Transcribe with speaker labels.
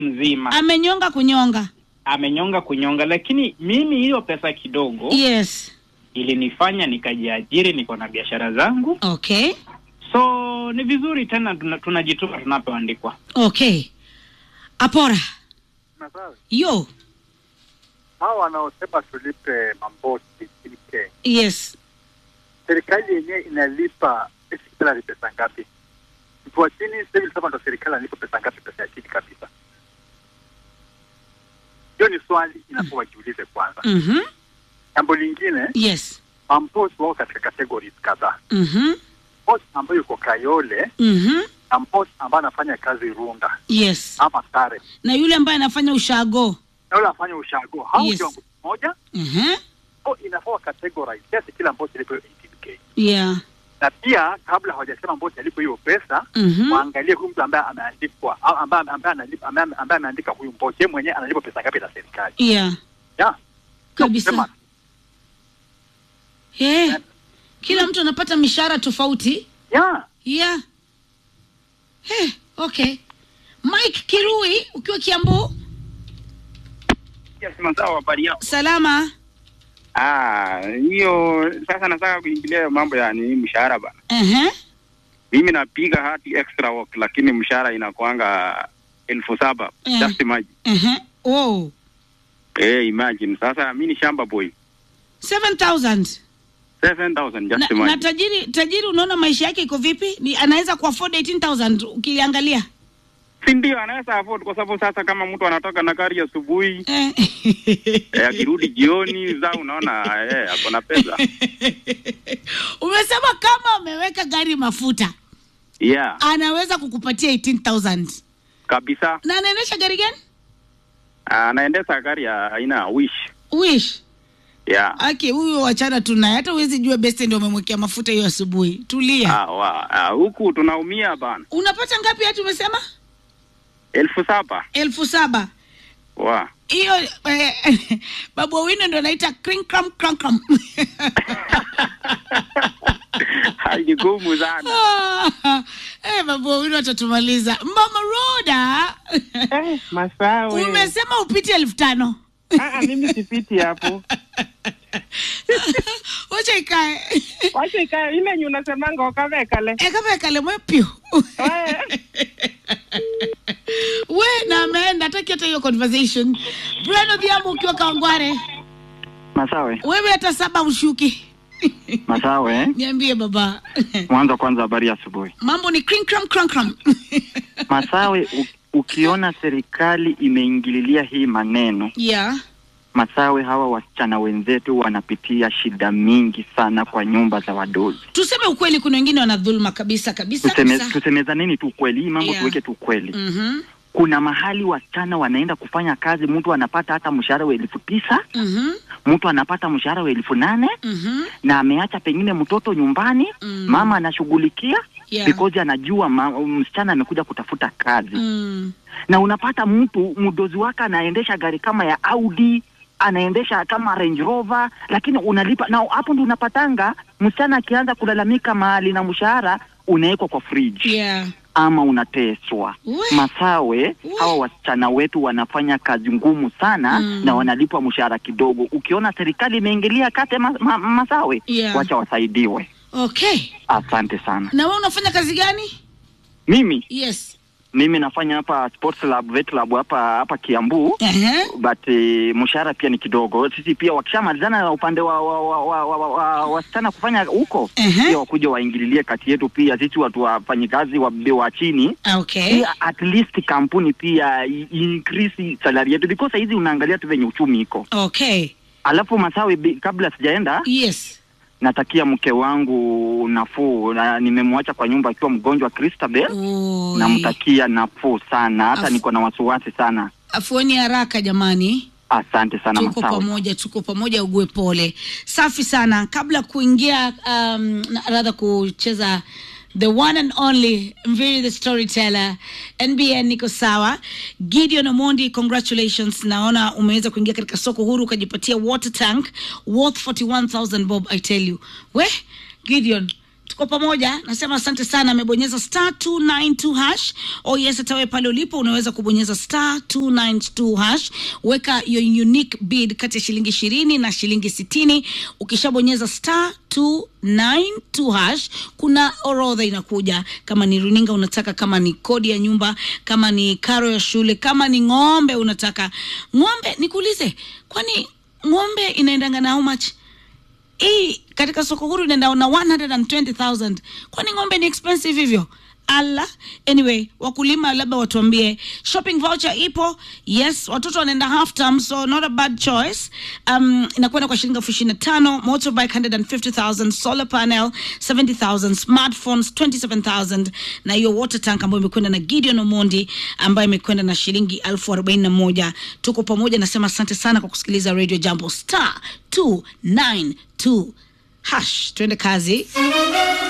Speaker 1: mzima
Speaker 2: amenyonga kunyonga
Speaker 1: amenyonga kunyonga, lakini mimi hiyo pesa kidogo
Speaker 2: yes
Speaker 1: ilinifanya nikajiajiri, niko na biashara zangu,
Speaker 2: okay
Speaker 1: so ni vizuri tena tuna- tunajituma tunapoandikwa.
Speaker 2: okay apora
Speaker 3: Masawe,
Speaker 2: yo
Speaker 3: hawa wanaosema tulipe mambosi nchini Kenya,
Speaker 2: yes
Speaker 3: serikali yenyewe inalipa salary pesa ngapi? Mtu wa chini civil servant wa serikali analipa pesa ngapi? Pesa ya chini kabisa. Hiyo ni swali inafaa wajiulize kwanza.
Speaker 2: mhm
Speaker 3: Jambo lingine,
Speaker 2: yes
Speaker 3: mambosi wako katika categories kadhaa.
Speaker 2: mhm
Speaker 3: Boss ambayo yuko Kayole
Speaker 2: mhm
Speaker 3: na boss ambaye anafanya kazi Runda
Speaker 2: yes
Speaker 3: ama Sare
Speaker 2: na yule ambaye anafanya ushago
Speaker 3: na yule anafanya ushago, hao
Speaker 2: Yes.
Speaker 3: kiwango kimoja,
Speaker 2: mhm
Speaker 3: au inafaa categorize kiasi kila boss alipo 18k
Speaker 2: yeah
Speaker 3: na pia kabla hawajasema bosi alipo hiyo pesa
Speaker 2: mhm
Speaker 3: waangalie huyu mtu ambaye ameandikwa au ambaye ambaye analipa ambaye ambaye ameandika huyu mbosi yeye mwenyewe analipa pesa ngapi na serikali
Speaker 2: yeah
Speaker 3: ya
Speaker 2: kabisa
Speaker 3: Sema,
Speaker 2: Eh, kila mtu anapata mishahara tofauti
Speaker 3: ya
Speaker 2: yeah Eh, okay mike kirui ukiwa kiambu
Speaker 4: Yes, mazao habari yao.
Speaker 2: salama
Speaker 4: Ah, hiyo sasa nataka kuingilia hiyo mambo ya ni mshahara bana.
Speaker 2: uh-huh.
Speaker 4: Mimi napiga hati extra work lakini mshahara inakuanga elfu saba.
Speaker 2: Eh.
Speaker 4: Just imagine.
Speaker 2: Uh-huh. oh
Speaker 4: Eh, imagine. Sasa mimi ni shamba boy.
Speaker 2: 7000
Speaker 4: 7000
Speaker 2: na,
Speaker 4: just
Speaker 2: na
Speaker 4: imagine.
Speaker 2: tajiri tajiri unaona maisha yake iko vipi ni anaweza kuafford 18000 ukiliangalia
Speaker 4: Si ndio anaweza afford kwa sababu sasa kama mtu anatoka na gari asubuhi
Speaker 2: eh.
Speaker 4: eh, akirudi jioni za unaona eh ako na pesa.
Speaker 2: umesema kama ameweka gari mafuta
Speaker 4: Yeah,
Speaker 2: anaweza kukupatia 18000
Speaker 4: kabisa.
Speaker 2: na anaendesha gari gani
Speaker 4: Ah, Anaendesha gari ya aina ya Wish.
Speaker 2: wish
Speaker 4: Yeah.
Speaker 2: aki huyo wachana tunaye hata huwezi jua beste ndio umemwekea mafuta hiyo asubuhi tulia
Speaker 4: Ah, wa, ah, huku tunaumia bana.
Speaker 2: unapata ngapi hati umesema
Speaker 4: elfu saba.
Speaker 2: elfu saba
Speaker 4: Wa.
Speaker 2: hiyo eh, babu wawino ndo anaita crinkram crankram
Speaker 4: Haini gumu sana.
Speaker 2: eh, babu wawino atatumaliza mama roda
Speaker 5: Eh, masawe.
Speaker 2: umesema upite elfu tano
Speaker 5: Ah, ah, mimi sipiti hapo.
Speaker 2: wacha ikae
Speaker 5: Wacha ikae ile yenye unasemanga wakavekale.
Speaker 2: ekavekale mwepyu
Speaker 5: Eh.
Speaker 2: we na ameenda hataki hata hiyo conversation breno dhiamu ukiwa kawangware
Speaker 6: Masawe,
Speaker 2: wewe hata saba ushuki
Speaker 6: Masawe,
Speaker 2: niambie baba
Speaker 6: mwanzo kwanza, habari ya asubuhi.
Speaker 2: mambo ni crinkram crankram
Speaker 6: Masawe, u, ukiona serikali imeingililia hii maneno
Speaker 2: yeah
Speaker 6: Masawe, hawa wasichana wenzetu wanapitia shida mingi sana kwa nyumba za wadozi.
Speaker 2: tuseme ukweli kuna wengine wana dhuluma kabisa kabisa
Speaker 6: Tuseme,
Speaker 2: kabisa
Speaker 6: tusemezaneni tu kweli, hii mambo
Speaker 2: Yeah.
Speaker 6: tuweke tu kweli.
Speaker 2: Mhm,
Speaker 6: Kuna mahali wasichana wanaenda kufanya kazi, mtu anapata hata mshahara wa elfu tisa
Speaker 2: mhm,
Speaker 6: mtu anapata mshahara wa elfu nane
Speaker 2: mhm,
Speaker 6: na ameacha pengine mtoto nyumbani
Speaker 2: Mm.
Speaker 6: mama anashughulikia
Speaker 2: Yeah.
Speaker 6: because anajua ma, msichana amekuja kutafuta kazi
Speaker 2: mm,
Speaker 6: na unapata mtu mdozi wake anaendesha gari kama ya Audi anaendesha kama Range Rover, lakini unalipa na hapo ndo unapatanga msichana akianza kulalamika mahali na mshahara unawekwa kwa fridge
Speaker 2: yeah
Speaker 6: ama unateswa.
Speaker 2: We.
Speaker 6: Masawe,
Speaker 2: We.
Speaker 6: hawa wasichana wetu wanafanya kazi ngumu sana
Speaker 2: Mm.
Speaker 6: na wanalipwa mshahara kidogo. Ukiona serikali imeingilia kate ma, ma, Masawe,
Speaker 2: Yeah.
Speaker 6: wacha wasaidiwe.
Speaker 2: okay
Speaker 6: Asante sana.
Speaker 2: na wewe unafanya kazi gani
Speaker 6: Mimi
Speaker 2: yes
Speaker 6: mimi nafanya hapa sports lab, vet lab hapa hapa Kiambu.
Speaker 2: Ehe.
Speaker 6: but eh, mshahara pia ni kidogo. Sisi pia wakishamalizana na upande wa wa, wa, wa, wa, wa, wa wasichana kufanya huko
Speaker 2: Ehe.
Speaker 6: pia wakuja waingililie kati yetu pia sisi watu wafanyikazi wa, wa chini
Speaker 2: okay
Speaker 6: pia at least kampuni pia i- increase salary yetu because hizi unaangalia tu venye uchumi iko.
Speaker 2: okay
Speaker 6: Alafu Masawi, bi- kabla sijaenda,
Speaker 2: yes
Speaker 6: natakia mke wangu nafuu, na nimemwacha kwa nyumba akiwa mgonjwa Christabel,
Speaker 2: Oi.
Speaker 6: namtakia nafuu sana, hata
Speaker 2: Af-
Speaker 6: niko na wasiwasi sana.
Speaker 2: afueni haraka jamani
Speaker 6: Asante sana
Speaker 2: tuko
Speaker 6: Masawi.
Speaker 2: pamoja tuko pamoja ugue pole safi sana kabla ya kuingia um, na- rather kucheza the one and only Mviri the storyteller nbn niko sawa gideon omondi congratulations naona umeweza kuingia katika soko huru ukajipatia water tank worth 41000 bob i tell you we gideon tuko pamoja nasema asante sana amebonyeza star 292 hash oh yes hatawe pale ulipo unaweza kubonyeza star 292 hash weka your unique bid kati ya shilingi ishirini na shilingi sitini ukishabonyeza star 292 hash kuna orodha inakuja kama ni runinga unataka kama ni kodi ya nyumba kama ni karo ya shule kama ni ng'ombe unataka ng'ombe nikuulize kwani ng'ombe inaendanga na how much hii katika soko huru inaenda na 120000 kwani ng'ombe ni expensive hivyo ala anyway wakulima labda watuambie shopping voucher ipo yes watoto wanaenda half term so not a bad choice um, inakwenda kwa shilingi elfu ishirini na tano motorbike 150000 solar panel 70000 smartphones 27000 na hiyo water tank ambayo imekwenda na gideon omondi ambayo imekwenda na shilingi elfu arobaini na moja tuko pamoja nasema asante sana kwa kusikiliza radio jambo star 292 hash tuende kazi